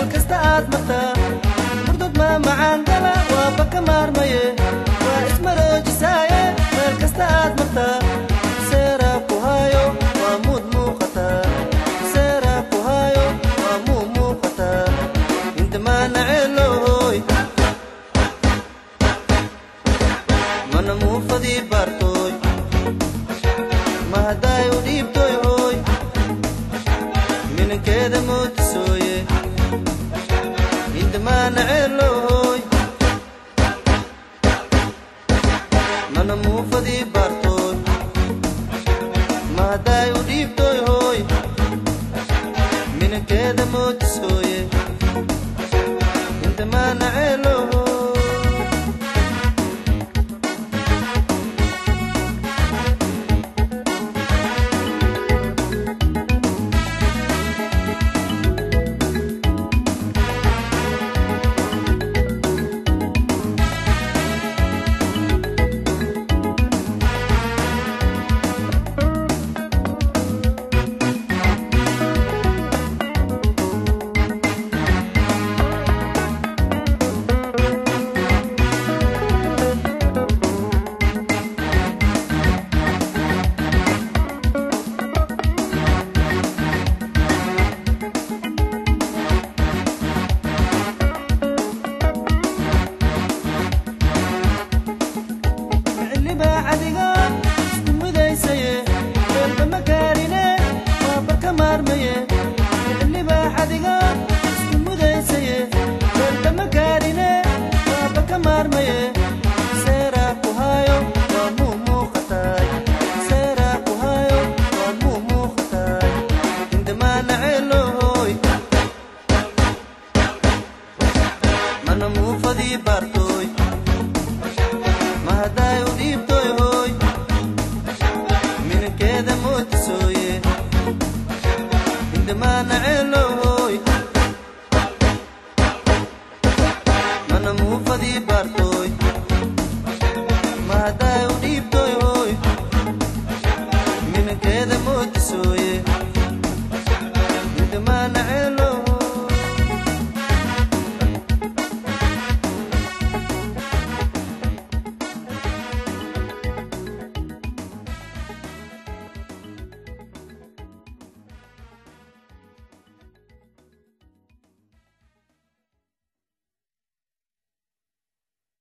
meel kasta aad martaa murdad ma macaangala waaba ka maarmaye waa ismaroojisaaye meel kasta aad martaa seeraa ku haayo waa muud muuqataa seeraa ku haayo waa muu muuqataa indamaana ceelooy mana muufadii baartooy ma haddaay u dhiibtoy hooy minankeeda moodisooye indamaana ceelooy mana muufadii baartooy ma haddaay u dhiibtoy hooy minankeeda moodisooye indamaana ceelooy xillibaa cadiga isku mudaysaye meelba ma gaarine waaba ka maarmaye xillibaa cadiga isku mudaysaye meelba ma gaarine waaba ka maarmaye seeraa ku haayo waa muu muuqataay seeraa ku haayo waa muu muuqataay indamaana ceelooy mana muufadii baartooy ma haddaay u dhiibtoy hooy minankeeda moodisooye indamaana ceelo